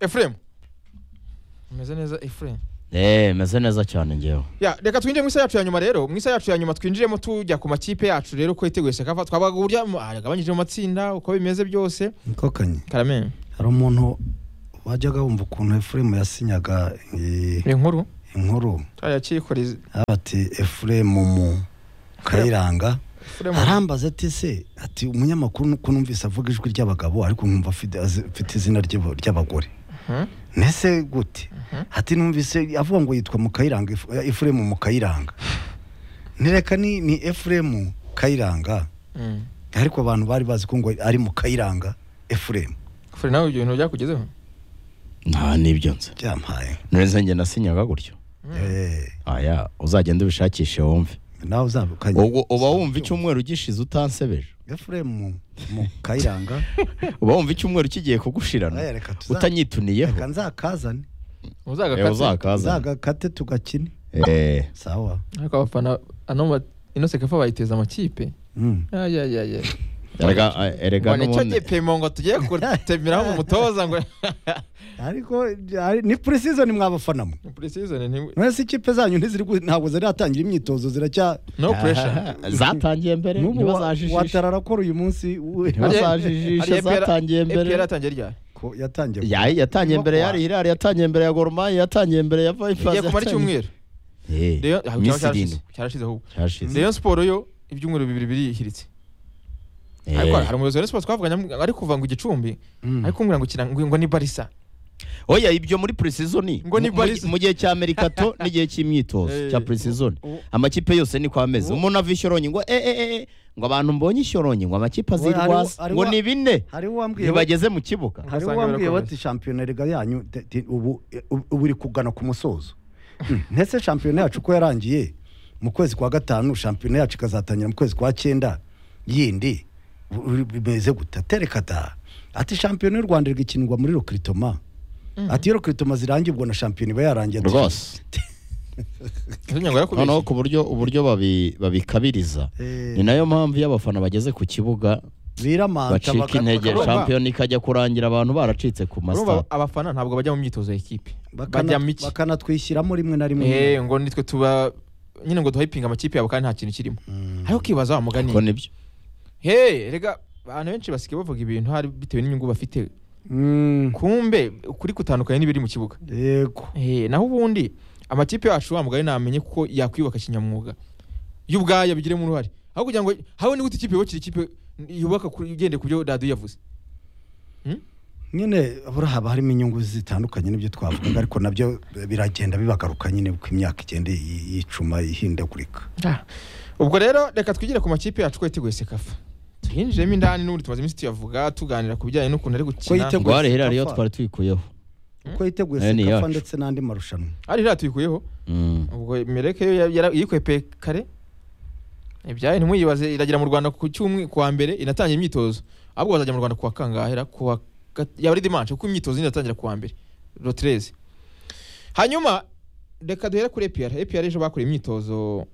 efuremu umeze neza efuremu eee meze neza cyane ngewe Ya, reka twinjire mu isa yacu ya nyuma rero mu isa yacu ya nyuma twinjiremo tujya ku makipe yacu rero uko yiteguye shakafa twabaga uburyo yagabanyije mu matsinda uko bimeze byose niko kanye karame hari umuntu wajyaga wumva ukuntu efuremu yasinyaga eh, inkuru inkuru turiya cyikorize aho bati efuremu mu kayiranga Efuremu. arambaza ati se ati umunyamakuru nuko numvise avuga ijwi ry'abagabo ariko nkumva afite azi- afite izina ry'abo- ry'abagore Mhm. nese gute ati numvise avuga ngo yitwa mu kayiranga efuremu mu kayiranga ntireka ni ni efuremu kayiranga Mm. ariko abantu bari bazi ko ngo ari mu kayiranga efuremu Furi nawe ibyo bintu byakugezeho nta n'ibyo nzi byampaye neza njye nasinyaga gutyo Eh, aya uzagenda ubishakishe wumve nawe uzabukanye ubwo uba wumva icyumweru gishize utansebeje efuremu mu kayiranga uba wumva icyumweru kigiye kugushirana Eh, reka tuza- utanyituniyeho reka nzakazane Eh, uzagakatse uzakaza nzagakate tugakine Eh, sawa ariko abafana ano ma- ino sekafa bayiteza amakipe Mm. ayayaya erega erega ngo nicyo n'ubundi gipimo ngo tugiye gutemeraho mu mutoza ngo ariko ari- ni purisizoni mwabafanamo muri season ni mwese ikipe zanyu ntiziri gu- ntabwo ziratangira imyitozo ziracya no pressure zatangiye mbere n'ubu wa- ntibazajijishe watarara akora uyu munsi we- Ntibazajijishe. bazajijisha, zatangiye mbere. EPR yatangiye ryari ko yatangiye yayi yatangiye mbere ya Wa- Hilal yatangiye mbere ya Gor Mahia yatangiye mbere ya Vipers igiye kumara icyumweru eh Rayon- ah, cyaba minsi cyarashize irindwi cyarashize ahubwo cyashize Rayon Sport yo ibyumweru bibiri birihiritse Eh, ariko hari umuyobozi wa Rayon Sport twavuganye am- ari kuva ngo igicumbi Mm. ariko kumbwira ngo kina ngo ngo ni Barisa oya ibyo muri pre-season Ngo ni mu- Barca. mu gihe cya Amerikato n'igihe cy'imyitozo Eh. cya pre-season U- amakipe yose niko ameze umuntu ava ishyoronyi ngo eh eh eh ngo abantu mbonye ishyoronyi ngo amakipe We, hariho- azirwaza hariho- ngo ni bine hari uwambwiye ntibageze mu kibuga hari Ugasanga uwambwiye birakomeza. bati shampiyona riga yanyu de- de- ubu ubu- ubu iri kugana ku musozo Mm. ndetse shampiyona yacu ko yarangiye mu kwezi kwa gatanu shampiyona yacu ikazatangira mu kwezi kwa cyenda yindi u- u- bimeze gute tereka da ati shampiyona y'u rwanda igakinirwa muri rokiritoma ati iyo rokiritoma zirangiye ubwo na shampiyona iba yarangiye ati- rwose Yatumye ngo yakubise. noneho ku buryo uburyo babi- babikabiriza Eh. ni nayo mpamvu iyo abafana bageze ku kibuga biramanta bacika baka- intege bakarumva. shampiyona ikajya kurangira abantu baracitse ku Urumva masitade abafana ntabwo bajya mu myitozo ya ekipe bajya bakana- mu iki bakanatwishyiramo rimwe na rimwe Eh, ngo nitwe tuba nyine ngo duhayipinga amakipe yabo kandi nta kintu kirimo ariko ukibaza wa mugani ko nibyo he rega abantu benshi basigaye bavuga ibintu hari bitewe n'inyungu bafite Mm. kumbe ukuri kutandukanye n'ibiri mu kibuga yego Eh, naho ubundi amakipe yacu wa mugani namenye kuko yakwiyubaka kinyamwuga yo ubwayo bigiremo uruhare aho kugira ngo habe gute ikipe yubakira ikipe yubaka kuri- igendeye ku byo radiyo yavuze nyine buriya haba harimo inyungu zitandukanye n'ibyo twavugaga ariko nabyo biragenda bibagaruka nyine uko imyaka igenda yi- yicuma ihindagurika ubwo rero reka twigire ku makipe yacu ko yateguye sekafa tuyinjiremo indani n'ubundi tumaze iminsi tuyavuga tuganira ku bijyanye n'ukuntu ari gukina yiteguye ngo hari hera Sekafa. rero twari tuyikuyeho uko yiteguye Eh, ni sekafa yacu. ndetse n'andi marushanwa ari rero tuyikuyeho Mm. ubwo mereke yo ya- yara- yikwepeye kare ibyayo ntimwiyibaze iragera mu rwanda ku cyumwe kuwa mbere inatangira imyitozo ahubwo bazajya mu rwanda kuwa kangahera kuwa gat- yaba ari dimanche kuko imyitozo nyine iratangira kuwa mbere rotreze hanyuma reka duhere kuri epr epr ejo bakoreye imyitozo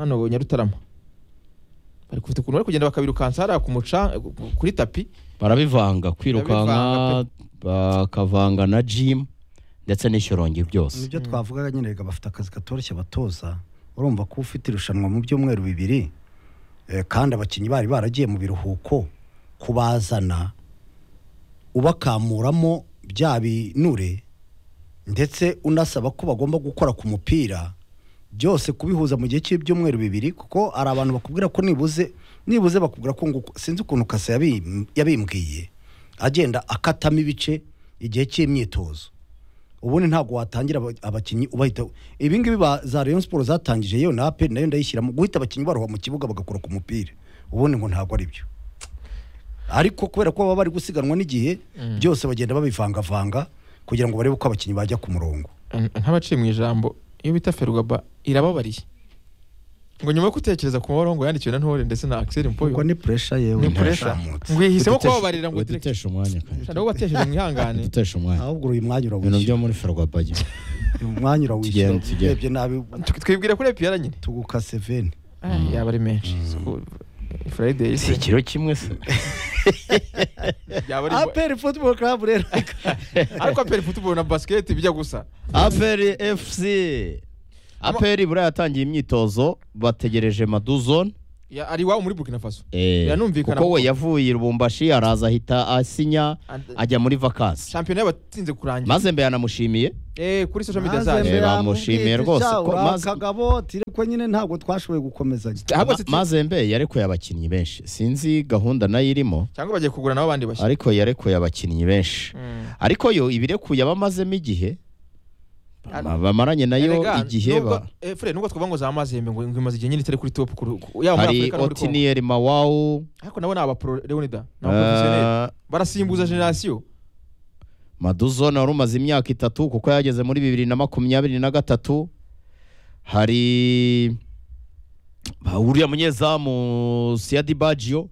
hano nyarutarama bari kufite ukuntu bari kugenda bakabirukansa hariya ku muca kuri tapi barabivanga Barabivanga kwirukanka bakavanga na jimu ndetse n'ishyorongi byose nibyo twavugaga nyine reka bafite akazi katoroshye batoza urumva ko ufite irushanwa mu byumweru bibiri eh, kandi abakinnyi bari baragiye mu biruhuko kubazana ubakamuramo bya binure ndetse unasaba ko bagomba gukora ku mupira byose kubihuza mu gihe cy'ibyumweru bibiri kuko hari abantu bakubwira ko nibuze nibuze bakubwira ko ngo uku- sinzi ukuntu kase yabim- yabimbwiye agenda akatamo ibice igihe cy'imyitozo ubundi ntabwo watangira aba- abakinnyi ubahita ibi ngibi ba- za Rayon Sports zatangije yewe na APR nayo ndayishyiramo guhita abakinnyi baroha mu kibuga bagakora ku mupira ubundi ngo ntabwo ari byo ariko kubera ko baba bari gusiganwa n'igihe byose bagenda babivangavanga kugira ngo barebe uko abakinnyi bajya ku murongo nk'abaciye mu ijambo iyo bita ferugaba irababariye ngo nyuma yo gutekereza ku mabara ngo yandikiwe na ntore ndetse na axel mpoyo ubwo ni puresha yewe ni puresha ntashamutse. ngo yihisemo Udutesha- kubabarira ngo direct udutesha umwanya kandi ntabwo batekereje mwihangane udutesha umwanya ahubwo uyu mwanya ibintu urawushyira byo muri ferwabayo uyu mwanya urawushyira Tugende, tugende. urebye nabi Tw- twibwira kuri epiyara nyine tuguka seveni yaba ari menshi friday si ikiro kimwe se byaba ari aperi futuboro karabu rero ariko aperi football na basket bijya gusa aperi efusi aperi buriya yatangiye imyitozo bategereje maduzone Ya- ari iwabo muri burkina faso Eh, Biranumvikana kuko ko- we yavuye i rubumbashi araza ahita asinya And- ajya muri vakansi shampiyona yabatinze kurangira maze mbe yanamushimiye eh kuri social media maze zacu mbere- mbere bamushimiye rwose ko maze- kagabo tire ko nyine ntabwo twashoboye gukomezanya Ahubwo Ma- City- mazembe yarekuye abakinnyi benshi sinzi gahunda nayo irimo cyangwa bagiye kugura nabo abandi bashya ariko yarekuye abakinnyi benshi Mm. ariko yo ibirekuye abamazemo igihe Ar- bamaranye nayo Erega, igihe nubwo- ba- eh, Fred nubwo twavuga ngo za mazembe ngo ngo imaze igihe nyine itari kuri top kuri- ku- yaba muri hari Afurika no muri Congo. otinieri mawawu ariko nabo ni aba pro Leonida ni aba professionnel. eh, barasimbuza generasiyo maduzone wari umaze imyaka itatu kuko yageze muri bibiri na makumyabiri na gatatu hari ba- uriya munyezamu siyadi bajiyo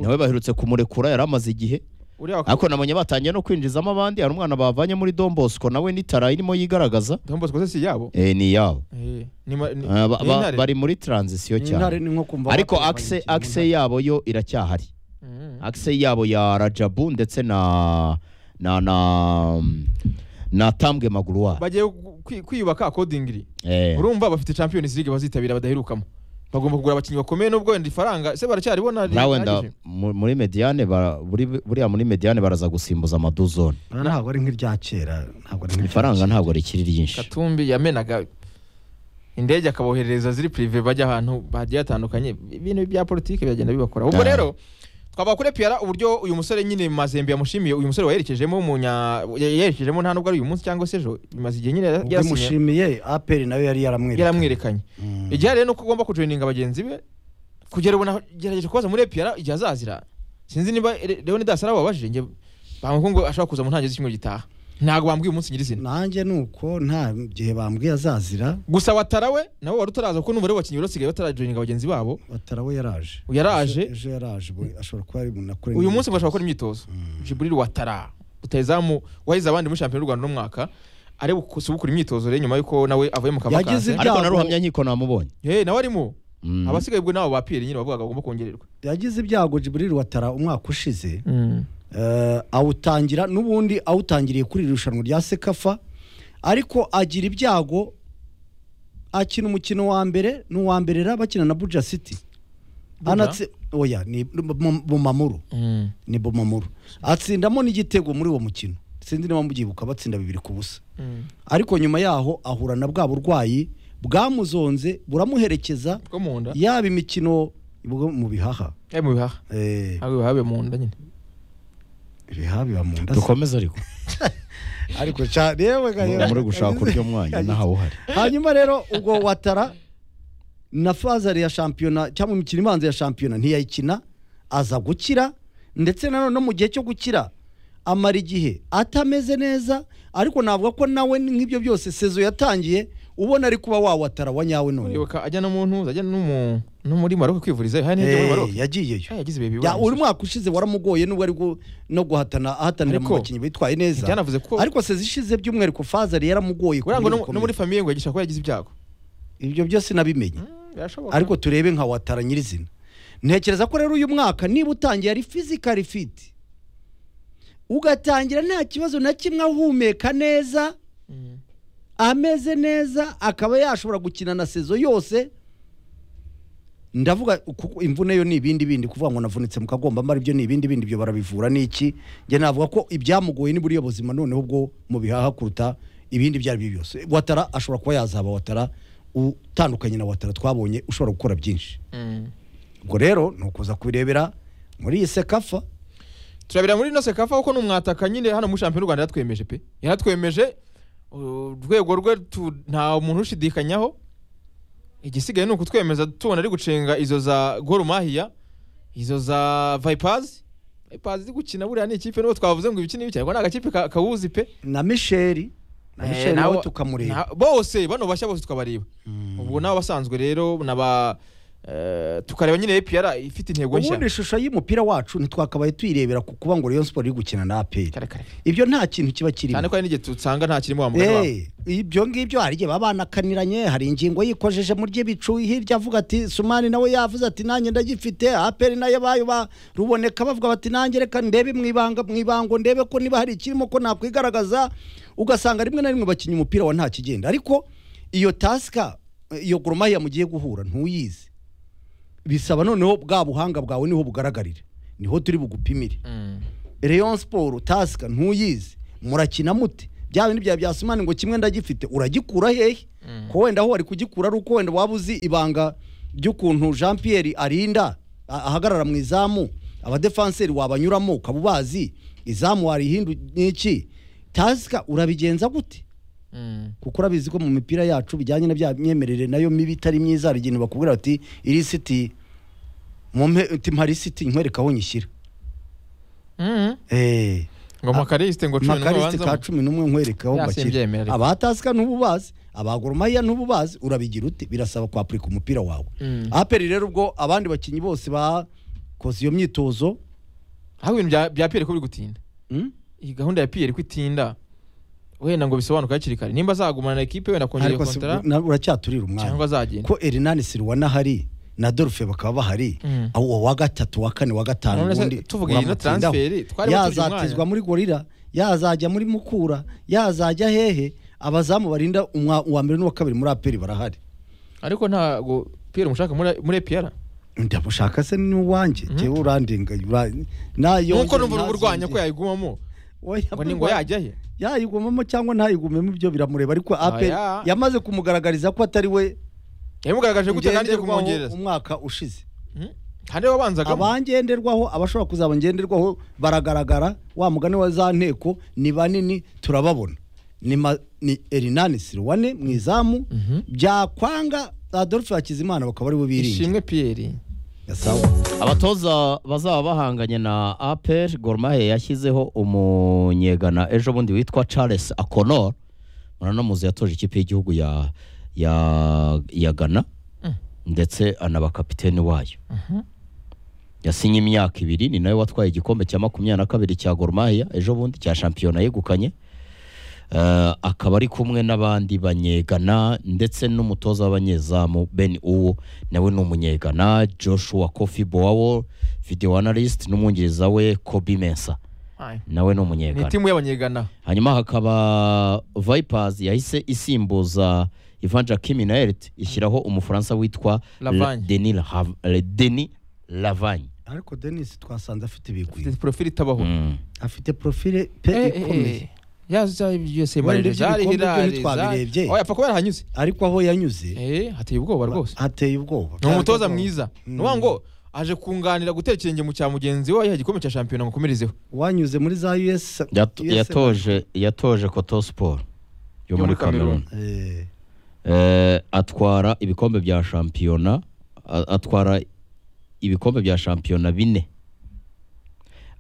nawe baherutse kumurekura yari amaze igihe uriya wa- ariko nabonye batangiye no kwinjizamo abandi hari umwana bavanye muri Don Bosco nawe n'itara irimo yigaragaza Don Bosco se si yabo eh, ni yabo Eh, ni ma- ni- Eh, ba- ni ba- intare. bari muri taranzisiyo intare cyane ni nko kumva ariko baterwa akise imikino akise yabo yo iracyahari Mm. akise yabo ya rajabu ndetse na na na na tambwe maguruwa bagiye gu- kwi- kwiyubaka akodingiri Eh, urumva bafite champions league bazitabira badaherukamo bagomba kugura abakinnyi bakomeye nubwo wenda ifaranga se baracyariho na- buriya wenda rihagije? mu- muri mediane bara- buri- buriya muri mediane baraza gusimbuza amaduzone Bana ntabwo ari nk'irya kera ntabwo ari nk'irya ifaranga kera. ntabwo rikiri ryinshi katumbi yamenaga indege akaboherereza ziri prive bajya ahantu hagiye hatandukanye ibintu bya politiki biragenda bibakora ubwo Ah. rero twaba kuri piara uburyo uyu musore nyine mazembe yamushimiye uyu musore wayerekejemo w'umunya- ya- yerekejemo nta nubwo ari uyu munsi cyangwa se ejo bimaze igihe nyine ubwo yarasinye- imushimiye aperi nawe yari yaramwereka yaramwerekanye Mm. igihe rero ni uko ugomba kujoininga bagenzi be kugera ubu nagerageje kubaza muri piara igihe azazira sinzi niba Re- leonidas arababajije njye bambwiye ko ngo ashobora kuza mu ntangiriro z'icyumweru gitaha ntabwo bambwiye umunsi nyirizina nanjye ni uko nta gihe bambwiye azazira gusa watarawe nabo wari utaraza kuko n'umubare w'abakinnyi wari usigaye batarajoininga bagenzi babo batarawe yaraje Yaraje. Ejo- ejo yaraje bo- ashobora kuba ari umuntu akora uyu indi- munsi ngo ashobora gukora imyitozo jiburil watara rutayezamu wahize abandi muri shampiyona y'u rwanda uno mwaka ari gukora imyitozo rero nyuma y'uko nawe avuye mu Yagize kavakazi ibyago. ariko naruhamya nkiko namubonye Eh, nawe arimo Mm. abasigaye ubwo nabo ba piyeri nyine bavugaga bagomba kongererwa yagize ibyago jiburiri watara umwaka ushize eh, awutangira n'ubundi awutangiriye kuri iri rushanwa rya sekafa ariko agira ibyago akina umukino wa mbere n'uwa mbere rero bakina na buja city Buja? anatse oya ni mu- mu mamuru ni bomamuru atsindamo n'igitego muri uwo mukino sinzi niba mubyibuka batsinda bibiri ku busa ariko nyuma yaho ahura na bwa burwayi bwamuzonze buramuherekeza bwo mu nda yaba imikino bwo mu bihaha eh, mu bihaha Eh, ntabwo bihabe mu nda nyine ibihaha biba mu nda se. dukomeze ariko ariko ca- yewe ga- yewe. muri gushaka uryo mwanya ntawe uhari hanyuma rero ubwo watara na fazari ya shampiyona cyangwa imikino ibanza ya shampiyona ntiyayikina aza gukira ndetse nanone no mu gihe cyo gukira amara igihe atameze neza ariko navuga ko nawe nk'ibyo byose sezo yatangiye ubona ari kuba wawatara wa nyawe none uribuka ajya no mu ntuza ajya no mu- no muri maroke kwivurizayo hari n'ibyo muri Eh, maroke yagiyeyo Ah, yagize ibihe bibi Ya, wa uri musore. mwaka ushize waramugoye n'ubwo ari gu- no guhatana ahatanira mu Ariko, bakinnyi bitwaye neza byanavuze ko- ariko sezi ishize by'umwihariko fazari yaramugoye ku Buriya ngo buryo no- no bukomeye. muri famiye ngo yagisha ko yagize ibyago ibyo byose nabimenye Mm, birashoboka ariko turebe nka watara nyirizina ntekereza ko rero uyu mwaka niba utangiye ari fizikari fiti ugatangira nta kibazo na kimwe ahumeka neza Mm. ameze neza akaba yashobora gukina na sezo yose ndavuga kuko imvune yo ni ibindi bindi kuvuga ngo navunitse mu kagombambari ibyo ni ibindi bindi ibyo barabivura ni iki njye navuga ko ibyamugoye n'uburyo buzima noneho ubwo mu bihaha kuruta ibindi ibyo ari byo byose watara ashobora kuba yazaba watara utandukanye na watara twabonye ushobora gukora byinshi Mm. ubwo rero ni ukuza kubirebera muri iyi sekafa turabira muri ino sekafa kuko ni umwataka nyine hano muri shampiyona y'u rwanda yaratwemeje pe yaratwemeje uh, urwego rwe tu- nta muntu ushidikanyaho igisigaye ni ukutwemeza tubona ari gucenga izo za gorumahiya izo za vipazi vipazi iri gukina buriya ni ikipe nubwo twavuze ngo ibiki n'ibi cyane ni agakipe ka- kawuzi pe na misheri na Eh, misheri nabo- nawe tukamureba na- bose bano bashya bose tukabareba ubwo ni abasanzwe rero ni aba Eh, tukareba nyine APR ifite intego nshya ubundi ishusho y'umupira wacu ntitwakabaye tuyirebera ku kuba ngo Rayon Sport iri gukina na APR kare kare ibyo nta kintu kiba kirimo cyane ko hari n'igihe tusanga nta kirimo wa mugani wabo Eh, ibyo ngibyo hari igihe baba banakaniranye hari ingingo yikojeje mu ry'ibicu hirya avuga ati sumani nawe yavuze ati nanjye ndagifite aperi nayo bayo ba ruboneka bavuga bati nanjye reka ndebe mu ibanga mu ibango ndebe ko niba hari ikirimo ko nakwigaragaza ugasanga rimwe na rimwe bakinnye umupira wa nta kigenda ariko iyo tasika iyo goromaya mugiye guhura ntuyizi bisaba noneho bwa buhanga bwawe niho bugaragarira niho turi bugupimire Mm. Rayon Sport tasika ntuyizi murakina mute bya bindi bya byasumani ngo kimwe ndagifite uragikura hehe Mm. ko wenda aho wari kugikura ari uko wenda waba uzi ibanga ry'ukuntu Jean Pierre arinda a- ahagarara mu izamu abadefanseri wabanyuramo ukaba ubazi izamu warihindu n'iki tasika urabigenza gute Mm. kuko urabizi ko mu mipira yacu bijyanye na bya myemerere nayo mibi itari myiza hari ikintu bakubwira bati irisiti mumpe uti mpa lisiti nkwereka aho nyishyira Mm. eh ngo makarisite ngo cumi makarisite ka n'ubanza cumi n'umwe nkwerekaho Ya, simbyemera ariko. abatasika ntubu bazi abagoromahiya ntubu bazi urabigira ute birasaba kwapurika umupira wawe Mm. aperi rero ubwo abandi bakinnyi bose bakoze iyo myitozo aho ibintu bya bya PR ko biri gutinda mm? iyi gahunda ya PR ko itinda wenda ngo bisobanuke hakiri kare nimba azagumana na ekipe wenda kongera ariko si- kontara na- uracyaturira cyangwa umwanya azagenda ko erinani siriwana hari na dorufe bakaba bahari Mm. aho uwo wa gatatu wa kane wa gatanu None se ubundi tuvuga iyi no uramutindaho. transferi, twari batuje umwanya. yazatizwa muri gorira yazajya muri mukura yazajya hehe abazamu barinda umwa- uwa mbere n'uwa kabiri muri aperi barahari ariko ntabwo Pierre umushaka muri muri APR ndamushaka se n'uwanjye Mhm. jyewe urandinga ura- nayo nkuko numva uri burwanya ko yayigumamo Oya, ngo ni ngo burwa- yajyahe yayigumamo cyangwa ntayigumemo ibyo biramureba ariko aperi Oya. yamaze kumugaragariza ko atari we yamugaragaje gute kandi igiye ngenderwaho kumwongereza umwaka ushize Mm. kandi we wabanzagamo abangenderwaho abashobora kuzaba ngenderwaho baragaragara wa mugani wa za nteko ni banini turababona ni, ma, ni erinani siriwane mu izamu Mhm. byakwanga adolphe hakizimana bakaba ariwe biringiye ishimwe Pierre Gasabo. abatoza bazaba bahanganye na aperi gorumahe yashyizeho umunyegana ejo bundi witwa charles akonor muranamuzi yatoje ikipe y'igihugu ya ya ya gana Mm. ndetse anaba kapiteni wayo yasinye imyaka ibiri ni nawe watwaye igikombe cya makumyabiri na kabiri cya gorumahiya ejo bundi cya shampiyona yegukanye Eh, akaba ari kumwe n'abandi banyegana ndetse n'umutoza w'abanyezamu ben uwo nawe ni umunyegana joshua kofi bowawo video analyst n'umwungiriza we kobi mensa Aye. nawe ni ni umunyegana timu y'abanyegana hanyuma hakaba vipers yahise isimbuza ivanja kiminert ishyiraho umufaransa witwa Lavagne. La- Denis Lahav- Denis lavagne ariko denis twasanze afite ibigwi afite profile itabaho Mm. afite profile pe Eh, eh, ikomeye eh. yaza USA Wenda Manager ibyo zari bikombe byo hirare ntitwabirebye. zari- oya apfa kuba yarahanyuze ariko aho yanyuze eh hateye ubwoba rwose hateye ubwoba ni umutoza mwiza Mm. nuwa ngo aje kunganira gutera ikirenge mu cya mugenzi we ayiha igikombe cya shampiyona ngo akomerezeho wanyuze muri za us Yato- US yatoje yatoje koto sport yo muri cameroon Eh, Eh, atwara ibikombe bya shampiyona a- atwara ibikombe bya shampiyona bine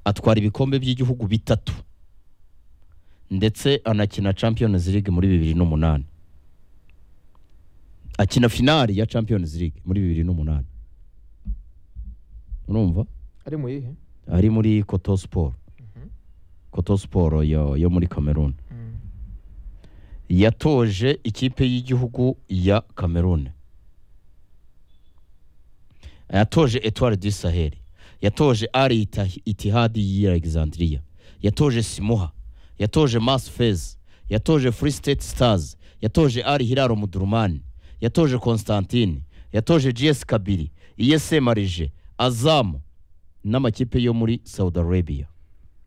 atwara ibikombe by'igihugu bitatu ndetse anakina champions league muri bibiri n'umunani akina finali ya champions league muri bibiri n'umunani urumva ari mu yihe ari muri koto sport koto sport yo, yo muri cameroon Mm. yatoje ikipe y'igihugu ya Cameroon yatoje Etoile du Sahel yatoje Ali Ita- Itihadi y'Alexandria yatoje Simoha yatoje Mas Fez yatoje Free State Stars yatoje Ali Hilal Omdurman yatoje Constantine yatoje GS Kabiri IS Marije Azam n'amakipe yo muri Saudi Arabia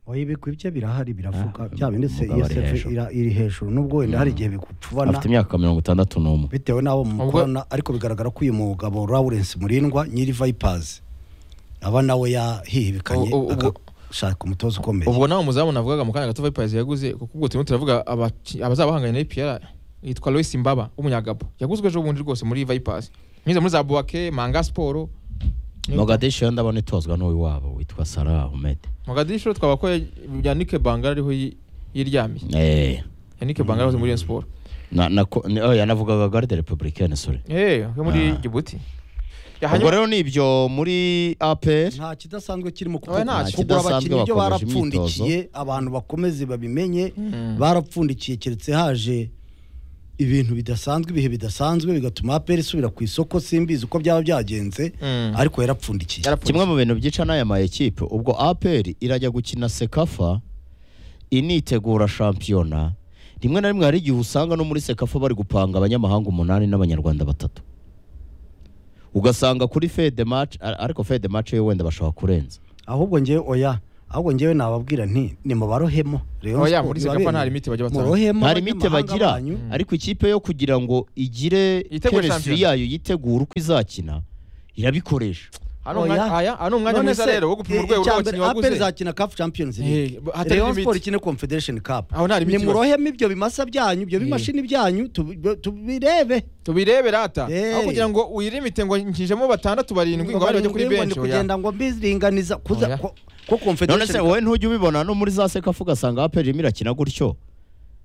oya ibigwi bye birahari birafuka Ah, bya bindi se umugabo ari usf hejuru. ira- iri hejuru n'ubwo wenda hari igihe bigupfubana afite imyaka mirongo itandatu n'umwe bitewe n'abo Ubwo- mukorana ariko bigaragara ko uyu mugabo lawrence murindwa nyiri vipers aba nawe yahihibikanye Ubu- ubu- agashaka umutoza ukomeye ubwo nawe umuzamu navugaga mu kanya gato Vipers yaguze kuko ubwo turimo turavuga abaki- abazaba bahanganye na APR yitwa Lois Mbaba w'umunyagabo yaguzwe ejo bundi rwose muri Vipers mwiza muri za Buake Manga Sport mogadishu yo ndabona itozwa n'uwiwabo witwa sarah ahmed Mogadishu twaba ko Yannick Bangala ariho yi- yiryamiye Eh, Yannick Bangala ari muri Rayon Sport na- na- ko- ni- oya, navugaga garde republicaine sorry eh yo muri Ah. Djibouti Ya, ubwo hanyuma- rero ni ibyo muri aperi nta kidasanzwe kirimo kuko Oya, nta kugura kidasanzwe abakinnyi ibyo bakomeje barapfundikiye abantu bakomeze babimenye barapfundikiye keretse haje ibintu bidasanzwe ibihe bidasanzwe bigatuma aperi isubira ku isoko simbizi uko byaba byagenze Mm. ariko yarapfundikiye Yarapfutse. kimwe mu bintu byica n'aya ma ekipe ubwo aperi irajya gukina sekafa initegura shampiyona rimwe na rimwe hari igihe usanga no muri sekafa bari gupanga abanyamahanga umunani n'abanyarwanda batatu ugasanga kuri fede maci ariko fede maci yo wenda bashobora kurenza ahubwo ngewe oya ahubwo ngewe nababwira nti nimubarohemo Rayon Oya, Sports muri Sekafa ibabere. nta limite bajya batanga. Murohemo nta limite abanyamahanga bagira banyu. ariko ikipe yo kugira ngo igire Yitegure chemistry shampiyona. yayo yitegure uko izakina irabikoresha Hano umwanya- Oya. aya, hano umwanya None mwiza se, rero wo gupima eh, urwego icya rw'abakinnyi mbere, waguze. APR izakina CAF Champions League Eh, hatari Rayon limite. Sports ikine Confederation Cup Aho nta limite nimurohemo ibyo bimasa byanyu ibyo Eh. bimashini byanyu tubi- tubirebe tubirebe rata Eh. aho kugira ngo uyirimite ngo nkijemo batandatu barindwi ngo abandi bajye kuri Barindwi ngo benshi ndi oya. kugenda ngo mbiringaniza kuza Oya. ko- ko none se Confederation wowe ntujya ubibona no muri za sekafa ugasanga aperi irimo irakina gutyo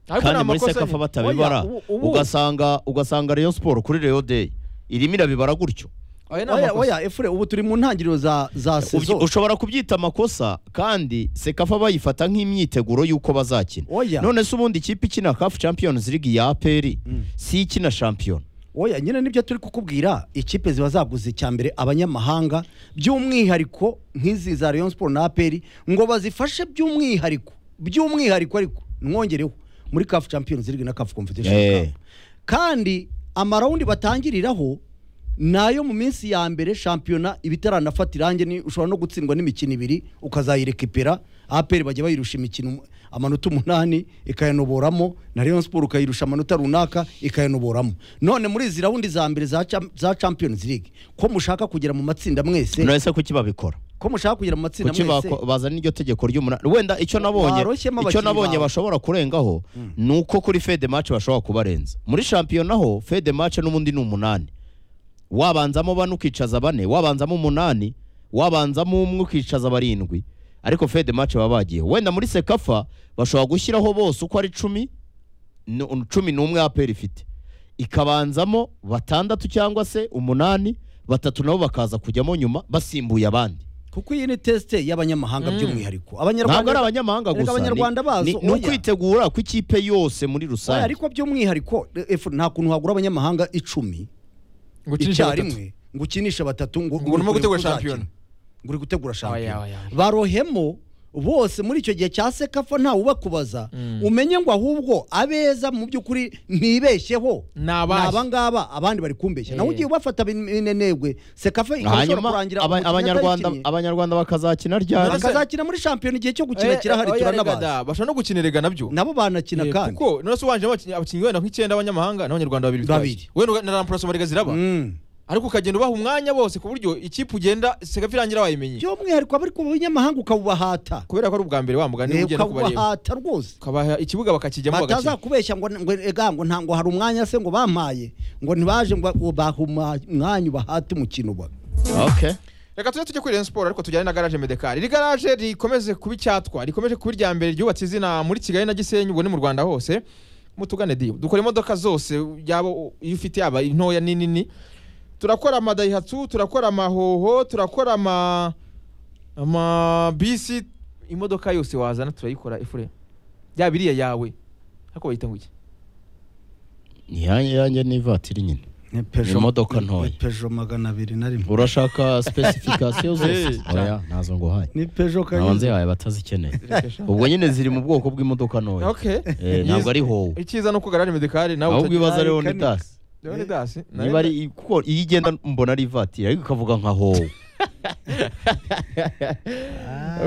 Ariko kandi ni muri amakosa sekafa nyine. batabibara Oya, ubu- ubu- ugasanga ugasanga Rayon Sport kuri Rayon Day irimo irabibara gutyo Oya, ni oya amakosa. oya efure ubu turi mu ntangiriro za za Ubyi- sezo ushobora kubyita amakosa kandi sekafa bayifata nk'imyiteguro y'uko bazakina Oya. none se ubundi ikipe ikina CAF Champions League ya aperi si ikina shampiyona oya nyine nibyo turi kukubwira ikipe ziba zaguze icya mbere abanyamahanga by'umwihariko nk'izi za Rayon Sport na APR ngo bazifashe by'umwihariko by'umwihariko ariko mwongereho muri CAF Champions League na CAF Confederation Eh. Cup kandi amarawundi batangiriraho nayo mu minsi ya mbere shampiyona iba itaranafata irangi ni- ushobora no gutsindwa n'imikino ibiri ukazayirekipera aperi bajya bayirusha imikino amanota umunani ikayanoboramo na Rayon Sport ukayirusha amanota runaka ikayanoboramo none muri izi rawundi za mbere za, Cham- za Champions League ko mushaka kugera mu matsinda mwese none se kuki babikora ko mushaka kugera mu matsinda kuki mwese bako- bazana iryo tegeko ry'umunani wenda icyo nabonye Baroshyemo icyo abakinnyi nabonye bawe. bashobora kurengaho ni uko kuri fede match bashobora kubarenza muri shampiyona ho fede match n'ubundi ni umunani wabanzamo bane ukicaza bane wabanzamo umunani wabanzamo umwe ukicaza barindwi ariko fede match baba bagiye wenda muri sekafa bashobora gushyiraho bose uko ari cumi nu- cumi n'umwe aperi ifite ikabanzamo batandatu cyangwa se umunani batatu nabo bakaza kujyamo nyuma basimbuye abandi kuko iyi ni teste y'abanyamahanga by'umwihariko ntabwo ari abanyarwanda abanyamahanga Erega gusa ni- abanyarwanda bazo, ni- ni oya. ukwitegura kw'ikipe yose muri Oya, rusange ariko by'umwihariko eh, nta kuntu wagura abanyamahanga icumi ngo ukinishe batatu. icyarimwe ngo ukinishe batatu ngo Ngo urimo uri gutegura uzakina. shampiyona. ngo uri gutegura Oya, oya, shampiyona oya. barohemo bose muri icyo gihe cya sekafa ntawe ubakubaza umenye ngo ahubwo abeza mu by'ukuri ntibeshyeho Ni abahe. aba ngaba abandi bari kumbeshya nawe Eh. ugiye ubafata bin- binenegwe sekafa ikaba ishobora hanyuma kurangira aba- umukino abanyarwanda atarikinnye. abanyarwanda bakazakina ryari bakazakina muri shampiyona igihe cyo Eh, gukina kirahari oya, rega turanabazi da, bashobora no gukina erega nabyo nabo banakina Eh, kandi kuko nonese ubanjemo abakinnyi abakinnyi wenda nk'icyenda b'abanyamahanga n'abanyarwanda babiri Babiri. bitwaje. wenda uga- na rampura somarega ziraba Mm. ariko ukagenda ubaha umwanya bose ku buryo ikipe ugenda sekafa irangira wayimenye by'umwihariko abari ku banyamahanga ukabubahata kubera ko ari ubwa mbere wa mugani Eh, ugenda kubareba ukabubahata rwose ukabaha ikibuga bakakijyamo bagakina batazakubeshya ngo ngo ega ngo ntango hari umwanya se ngo bampaye ngo ntibaje ngo ngo bahe umwa- umwanya bahate umukino ba Okay. reka tujye tujya kuri Rayon Sport ariko tujyane na garaje Medekar iri garaje rikomeze kuba icyatwa rikomeje kuba irya mbere ryubatse izina muri Kigali na Gisenyi ubwo ni mu Rwanda hose mutugane diyo dukora imodoka zose yaba iyo ufite yaba intoya n'inini turakora amadayihatsu turakora amahoho turakora ama amabisi imodoka yose wazana turayikora efure yaba iriya yawe ariko bayita ngo iki ni yanjye yanjye n'ivatiri nyine Imodoka ntoya. ni Peugeot magana abiri na rimwe urashaka specification Eh, zose oya ntazo nguhaye ni Peugeot ntawe kanyuze nzihaye batazikeneye ubwo nyine ziri mu bwoko bw'imodoka ntoya okay Eh, ntabwo ari howe icyiza nuko garaje Medekar nawe ahubwo utajya- ibibazo ariho ni kane. dasi Rero ni dasi niba ari kuko iyo igenda mbona ari ivatiri ariko ikavuga nka howe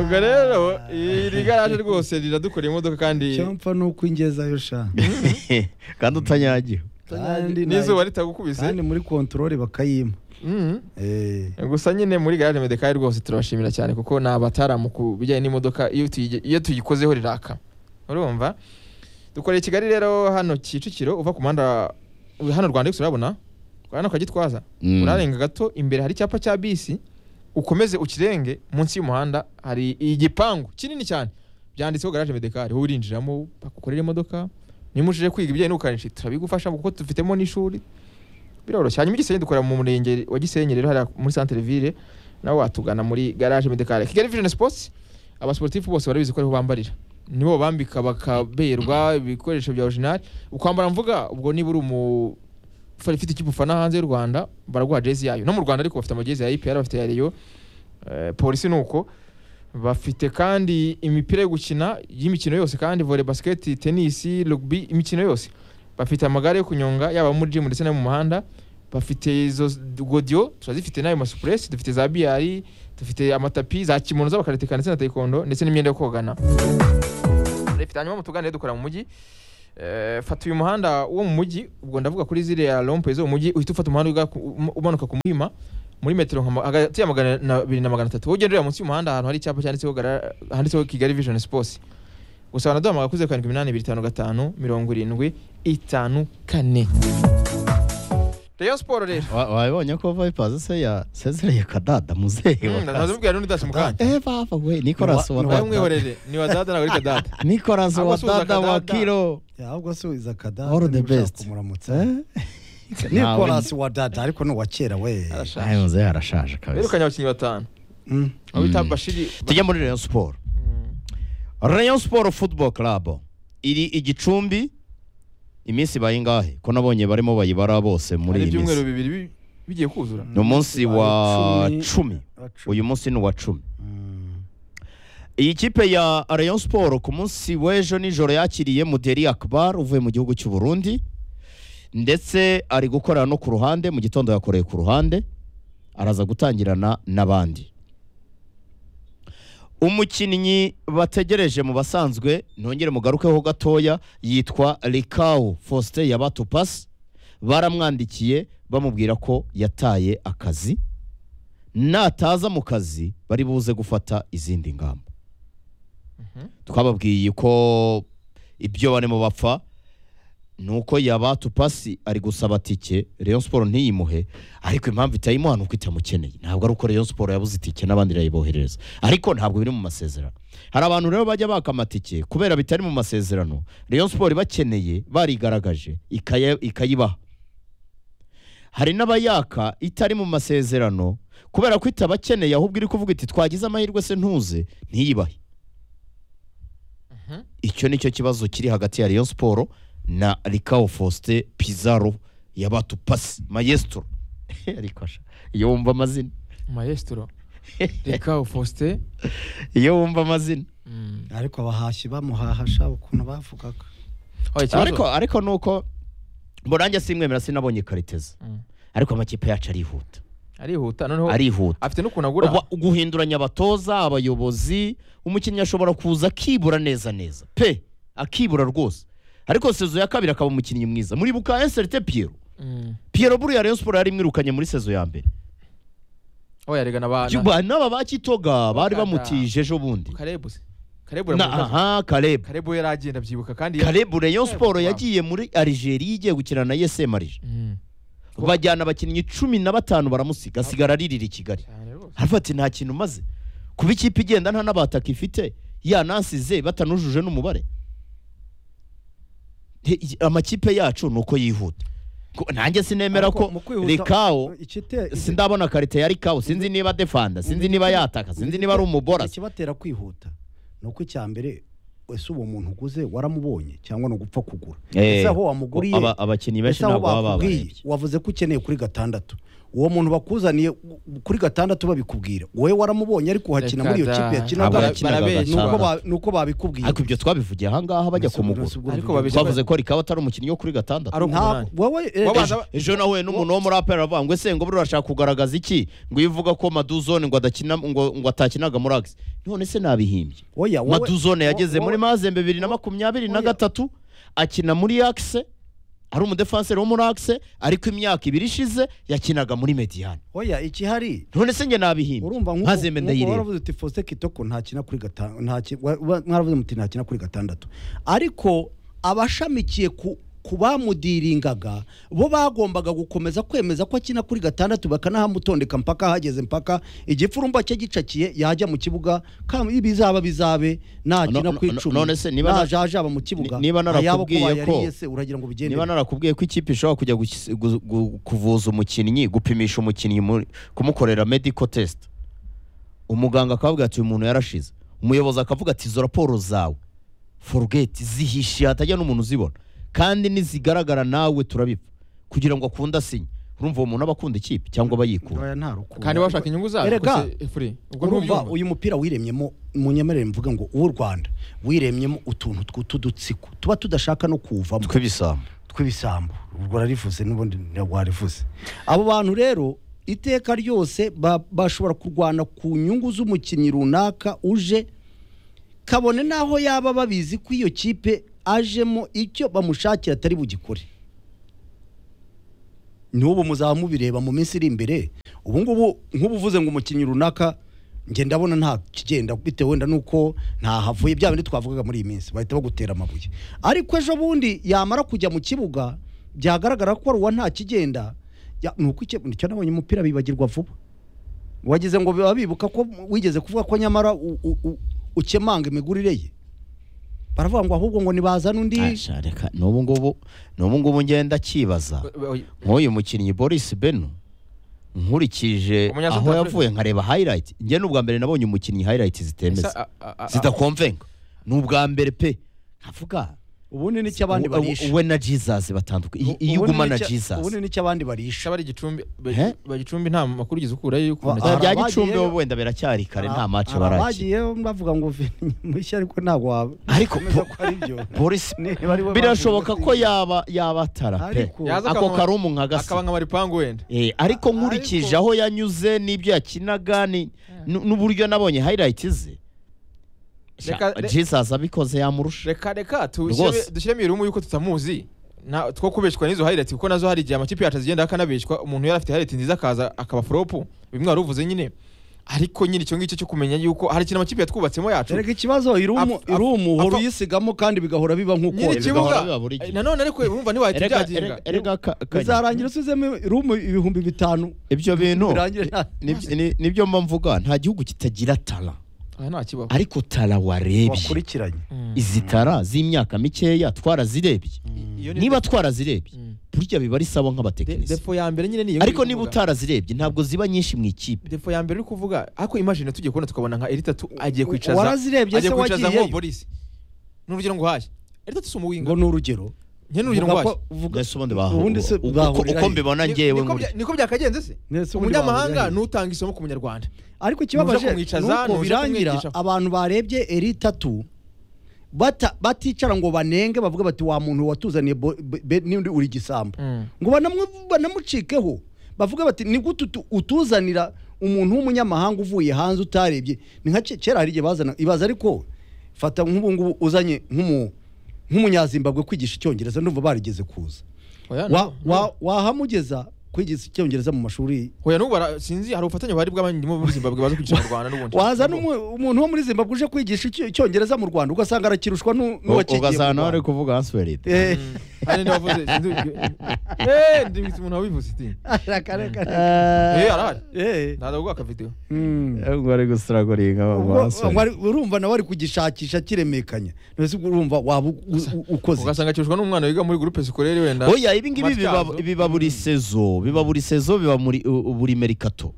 ubwo rero iri garaje rwose riradukora imodoka kandi cyampa nuko ingezayo sha kandi utanyagiwe kandi n'izuba nayo- ritagukubise kandi muri controle bakayima Mhm. eh gusa nyine muri garaje medekari rwose turabashimira cyane kuko ni abataramu ku bijyanye n'imodoka iyo tuyige- iyo tuyikozeho riraka urumva dukoreye i kigali rero hano kicukiro uva ku muhanda hano rwanda yose urabona hano kwa gitwaza Mm. urarenga gato imbere hari icyapa cya bisi ukomeze ukirenge munsi y'umuhanda hari igipangu kinini cyane byanditseho garaje medekari wowe urinjiramo bakukorera imodoka niba ushije kwiga ibijyanye n'ubukanishi turabigufasha kuko tufitemo n'ishuri biroroshye hanyuma i gisenyi dukorera mu murenge wa gisenyi rero hariya muri santere ville nawe watugana muri garage medikale kigali vision sports abasportifu bose barabizi ko ariho bambarira nibo babambika bakaberwa ibikoresho bya orijinali ukwambara mvuga ubwo niba uri umu ufite ufite ikipe ufana hanze y'u rwanda baraguha jezi yayo no mu rwanda ariko bafite amajezi ya ipr bafite ya reyo Eh, polisi ni uko bafite kandi imipira yo gukina y'imikino yose kandi volley basket tennis rugby imikino yose bafite amagare yo kunyonga yaba muri gym ndetse no mu muhanda bafite izo s- godiyo turazifite n'ayo masupuresi dufite za biyari dufite amatapi za kimono z'abakaratika ndetse na taekwondo ndetse n'imyenda yo kogana dufite hanyuma mutugane dukora mu mujyi Eh, fata uyu muhanda wo mu mujyi ubwo ndavuga kuri ziriya rompe zo mu mujyi uhita ufata umuhanda uga- um- umanuka ku muhima muri metero nka ma- hagati ya magana na- abiri na magana atatu ugenda ureba munsi y'umuhanda ahantu hari icyapa cyanditseho gara- handitseho kigali vision sports gusa wanaduhamagara kuri zeru karindwi iminani ibiri itanu gatanu mirongo irindwi itanu kane rayon siporo rero Wa- wabonye ko vipers se yasezereye kadada muzehe wa kazi. ntazimubwira n'undi dasi mu kandi eh baba we nicolas Ni wa- nawe wa ni wa- dada umwihorere ni wa dada ntabwo ari kadada nicolas Ahubwo wa asuhuza dada wa kadada. kiro ahubwo asubiza akadada All the niba ushaka best. kumuramutsa Eh? Nawe- nikolasi wa dada ariko ni uwa kera we Arashaje. Ayo, muzehe arashaje kabisa birukanye abakinnyi batanu Mm. abo bita Mm. bashiri tujya muri rayon siporo Mm. rayon siporo football club iri igicumbi iminsi bayingahe ko nabonye barimo bayibara bose muri hari iyi ibyumweru minsi bibiri bi- bigiye kuzura ni umunsi wa Cumi. cumi uyu munsi ni uwa cumi Mm. iyi kipe ya rayon siporo ku munsi w'ejo nijoro yakiriye muderi akbar uvuye mu gihugu cy'u burundi ndetse ari gukorera no ku ruhande mu gitondo yakoreye ku ruhande araza gutangirana n'abandi umukinnyi bategereje mu basanzwe ntongere mugarukeho gatoya yitwa rikawu faustin yabatupasi baramwandikiye bamubwira ko yataye akazi nataza mu kazi bari buze gufata izindi ngamba Mhm. twababwiye ko ibyo barimo bapfa ni uko yaba tupasi ari gusaba tike rayon siporo ntiyimuhe ariko impamvu itayimuha ni uko itamukeneye ntabwo ari uko rayon siporo yabuze itike n'abandi irayiboherereza ariko ntabwo biri mu masezerano hari abantu rero bajya baka amatike kubera bitari mu masezerano rayon siporo ibakeneye barigaragaje ikaya- ikayibaha hari n'abayaka itari mu masezerano kubera ko itabakeneye ahubwo iri kuvuga iti twagize amahirwe se ntuze ntiyibahe icyo ni cyo kibazo kiri hagati ya Rayon Sport na Ricao Faustin Pizarro yabatupasi maestro ariko asha iyo wumva amazina maestro reka faustin iyo wumva amazina Mm. ariko abahashyi bamuhahasha ukuntu bavugaga Oh, ikibazo? ariko ariko nuko mbonange simwemera sinabonye kariteza Mm. ariko amakipe yacu arihuta arihuta noneho arihuta afite n'ukuntu agura Uba- guhinduranya abatoza abayobozi umukinnyi ashobora kuza akibura neza neza pe akibura rwose ariko sezo ya kabiri akaba umukinnyi mwiza muribuka eserite piyero Mm. piyero buriya rayon siporo yari imwirukanye muri sezo ya mbere aho yarigana abana Juba, n'aba ba Kitoga bari bamutije ejo bundi karebu se karebu na yaramukaza aha karebu karebu yari agenda abyibuka kandi yari- karebu rayon siporo Wow. yagiye muri arigeria igiye gukina na yesem arije Mm. bajyana abakinnyi cumi na batanu baramusiga asigara aririra i kigali cyane rwose aravuga ati nta kintu umaze kuba ikipe igenda nta n'abataka ifite yanasize batanujuje n'umubare Nti- i- amakipe yacu ni uko yihuta Ko- nanjye sinemera Ariko ko mu kwihuta- rikawo Ikite- sindabona karite ya rikawo sinzi niba defanda sinzi niba yataka sinzi niba ari umubora ikibatera kwihuta ni uko icya mbere ese uwo muntu uguze waramubonye cyangwa ni ugupfa kugura ese aho wamuguriye Aba- abakinnyi benshi ese aho ntabwo baba bakubwiye babarebye wavuze ko ukeneye kuri gatandatu uwo muntu bakuzaniye kuri gatandatu babikubwira wowe waramubonye ariko uhakina muri iyo Reka kipe da. yakinaga Ntabwo ni yakinaga uko gatandatu. ba- ni uko babikubwiye ariko ibyo twabivugiye ahangaha bajya kumugura Ariko ariko babijya- twavuze ko rikaba atari umukinnyi wo kuri gatandatu ari ntabwo umunani wowe eh, Wabanza- Ejo- ejo nahuye n'umuntu wo muri apel aravuga ngo ese ngo buriya urashaka kugaragaza iki ngo iyo uvuga ko maduzone ngo adakina ngo ngo atakinaga muri agisi none se nabihimbye oya wowe- maduzone yageze wowe- muri mazembe bibiri na makumyabiri na Oya. gatatu akina muri akise ari umudefanseri wo muri akise ariko imyaka ibiri ishize yakinaga muri mediyane oya ikihari none se njye nabihimbye urumva nk'uko mazembe nk'uko ndayireba waravuze uti Faustin Kitoko ntakina kuri gatanu ntakina mwaravuze muti ntakina kuri gatandatu ariko abashamikiye ku ku bamudiringaga bo bagombaga gukomeza kwemeza ko akina kuri gatandatu bakanahamutondeka mpaka ahageze mpaka igipfurumba cye gicakiye yajya mu kibuga kam- ibizaba bizabe nakina No- ku no- icumi none se niba na- najajaba mu kibuga ni- niba ayabo ko narakubwiye ko- bayariye se uragira ngo bigende niba narakubwiye ko ikipe ishobora kujya gukis- gu- gu- kuvuza umukinnyi gupimisha umukinnyi muri- kumukorera medical test umuganga akavuga ati uyu muntu yarashize umuyobozi akavuga ati izo raporo zawe forugeti zihishiye hatajya n'umuntu uzibona kandi nizigaragara nawe turabipfa kugira ngo akunde asinye urumva uwo muntu aba akunda ikipe cyangwa aba yikunda Oya, nta rukundo. kandi bashaka inyungu zayo Erega, kuko se- Efuri, ubwo urumva ntubyumva uyu mupira wiremyemo munyemerere mvuge ngo uw'u rwanda wiremyemo utuntu tw'utudutsiko tuba tudashaka no kuwuvamo tw'ibisambo tw'ibisambo ubwo rarivuze n'ubundi warivuze abo bantu rero iteka ryose ba- bashobora kurwana ku nyungu z'umukinnyi runaka uje kabone n'aho yaba babizi ko iyo kipe ajemo icyo bamushakira atari bugikore n'ubu muzaba mubireba mu minsi iri imbere ubu ngubu nk'ubu uvuze ngo umukinnyi runaka njye ndabona nta kigenda bitewe wenda n'uko ntahavuye bya bindi twavugaga muri iyi minsi bahita bagutera amabuye ariko ejo bundi yamara kujya mu kibuga byagaragara ko ari uwa nta kigenda ya- ni uko icyo nicyo nabonye umupira bibagirwa vuba wagize ngo biba bibuka ko wigeze kuvuga ko nyamara u- u- u- ukemanga imigurire ye baravuga ngo ahubwo ngo nibazana undi Asha, reka, n'ubu ngubu n'ubu ngubu ngenda kibaza nk'uyu mukinnyi boris beno nkurikije Umunya-South aho Africa. yavuye nkareba hayirayiti njye ni ubwa mbere nabonye umukinnyi hayirayiti zitemeza zidakora zidakomvenga ni ubwa mbere pe nkavuga ubundi nicyo abandi we- barisha we na jesus batandukanye iyo Ubundi uguma na n'icyo- ubundi jesus nicyo abandi barisha bari gicumbi ba- He? ba gicumbi nta makuru ugeze ukurayo y'uko Ba- umuntu Ba- akina. bya abagiyeyo- gicumbi bo wenda biracyari kare nta mace baraki bagiye bavuga ngo veni mushya ariko ntabwo waba Ariko Nkomeza bo- ko ari byo boris Niba ari we birashoboka bavuze ko ko si- yaba yabatara pe Ariko- Yaza ako akaba- karumu nka gasa akaba nka maripangu wenda Eh, ariko nkurikije ariko- aho yanyuze n'ibyo yakinaga ni- nu- n'uburyo nabonye highlight ze Sha- Reka- re- jesus abikoze yamurusha reka reka Rwose. dushyire- dushyiremo irumu y'uko tutamuzi nta- two kubeshwa n'izo hayireti kuko nazo hari igihe amakipe yacu agenda akanabeshwa umuntu yari afite hayireti nziza akaza akaba foropu bimwe wari uvuze nyine ariko nyine icyo ngicyo cyo kumenya yuko hari ikintu amakipe yatwubatsemo yacu erega ikibazo irumu Apfa- apfa- irumu uhora apfa- uyisigamo kandi bigahora biba nk'uko nyiri bigahora ikibuga biba buri gihe. nanone ariko urumva ntiwahita Erega- ubyagenga erega- erega ka- kanyi. bizarangira usizemo irumu ibihumbi bitanu ibyo bintu birangire nta- ni- ni- nibyo mba mvuga nta gihugu kitagira tara aha nta kibaho ariko tara warebye wakurikiranye Mm. izi tara z'imyaka mikeya twarazirebye Iyo ni- niba twarazirebye Mm. burya biba ari sawa De- nk'abatekinisiye defo ya mbere nyine niyo ariko uri niba kuvuga. utarazirebye ntabwo ziba nyinshi mu ikipe defo ya mbere uri kuvuga ariko imagine tugiye kubona tukabona nka eritatu agiye kwicaza warazirebye agiye se kwicaza wagiyeyo? nko polisi ni urugero ngo haje eritatu si umuwinga ngo ni urugero njye ni urugero ngo Vuga haje ko- vuga- Mbese ubundi bahu- ubundi se uko- bahurira uko he? mbibona Ni- ngewe niko nkuri- bya- niko byakagenze se Mbese ubundi bahurira umunyamahanga he? ntutanga isomo ku munyarwanda ariko Nuje ikibabaje kumwicaza, nuko nuje birangira kumwigisha. abantu barebye eri tatu bata- baticara ngo banenge bavuga bati wa muntu watuzaniye bo- be- be- n'undi uri gisambo ngo banamu- banamucikeho bavuga bati ni gute utu- utuzanira umuntu w'umunyamahanga uvuye hanze utarebye ni nka ke- kera hari igihe bazana ibaza ariko fata nk'ubu ngubu uzanye nk'umu- nk'umunyazimbabwe kwigisha icyongereza ndumva barigeze kuza Oya, Wa- no. wa- wahamugeza kwigisha icyongereza mu mashuri Oya, n'ubu bara- sinzi hari ubufatanye bari bw'abandimo muri zimbabwe baza kwicara mu rwanda n'ubundi wazana umu- umuntu wo muri zimbabwe uje kwigisha Icyo- icyongereza mu rwanda ugasanga arakirushwa n'u- n'uwakigiye mu ugasanga nawe Rwanda. ari kuvuga answerite Eh, Mm. Hari n'abavuze sinzi eh ndi umuntu wabivuze iti reka, reka, reka. eh arahari Eh, ndaza kuguha akavidewo mm. ubwo ari gusiraguringa Ubwo- wari- urumva nawe ari kugishakisha kiremekanya ntese urumva waba u- u- ukoze ugasanga akishwa n'umwana wiga muri groupe scolaire wenda oya ibi ngibi biba- Matyazo. biba buri sezo biba buri sezo biba muri- u- buri merikato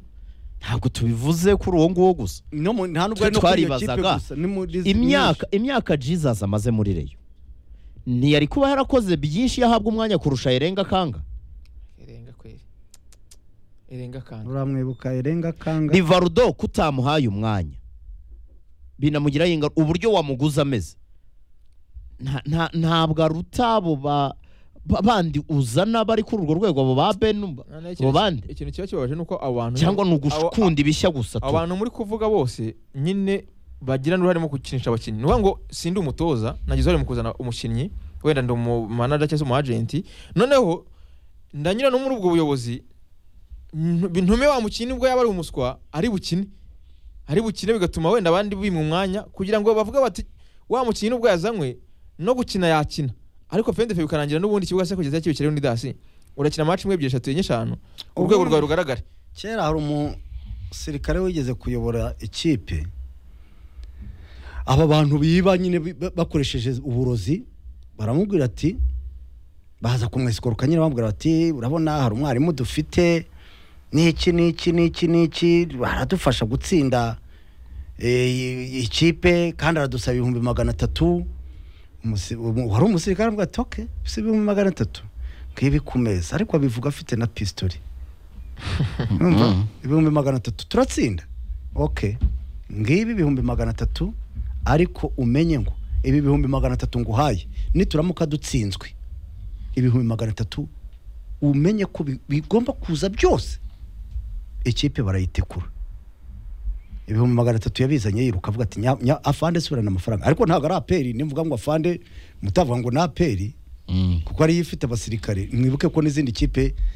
ntabwo tubivuze kuri uwo nguwo gusa No mu- nta nubwo twe ari no kuri iyo twaribazaga, kipe gusa, ni muri- imyaka imyaka jesus amaze muri reyo ntiyari kuba yarakoze byinshi iyo ahabwa umwanya kurusha erenga kanga erenga kweri erenga nyinshi. kanga uramwibuka erenga kanga ni varudo kutamuhaye umwanya binamugiraho ingaruka uburyo wamuguze ameze Nta- nta- ntabwo aruta abo ba- ba- bandi uzana bari kuri urwo rwego abo ba benu Na- na abo ikintu- bandi ikintu kiba kibabaje nuko abantu cyangwa ni abo- ugukunda ibishya gusa tu abantu muri kuvuga bose nyine bagira n'uruhare mu gukinisha abakinnyi ni ukuvuga ngo sindi umutoza nagize uruhare mu kuzana umukinnyi wenda ndi umumanaja cyangwa se umwajenti noneho ndanyura no muri ubwo buyobozi ntu- ntume wa mukinnyi ubwo yaba ari umuswa ari bukine ari bukine bigatuma wenda abandi bimwa umwanya kugira ngo bavuge bati wa mukinnyi ubwo yazanywe no gukina yakina ariko fendefe bikarangira n'ubundi ikibuga se kugeza kibikireho ni dasi urakina match imwe ebyiri eshatu enye eshanu urwego rwawe rugaragara kera hari umusirikare wigeze kuyobora ikipe aba bantu biba nyine bi- ba- bakoresheje uburozi baramubwira ati baza kumwesikoruka nyine bamubwira bati urabona hari umwarimu dufite n'iki n'iki n'iki n'iki baradufasha gutsinda eh, ikipe kandi aradusaba ibihumbi magana atatu Umusi- umu- wari umusirikare avuga ati oke si ibihumbi magana atatu ngibi ku meza ariko abivuga afite na pistori Urumva? Mm. ibihumbi magana atatu turatsinda oke ngibi ibihumbi magana atatu ariko umenye ngo ibi bihumbi magana atatu nguhaye nituramuka dutsinzwe ibihumbi magana atatu umenye ko bi- bigomba kuza byose ikipe barayitekura ibihumbi magana atatu yabizanye yiruka avuga ati "Nya- nya- afande subirana amafaranga ariko ntabwo ari aperi nimvuga ngo afande mutavuga ngo ni aperi Mm. kuko ariyo ifite abasirikare mwibuke ko n'izindi kipe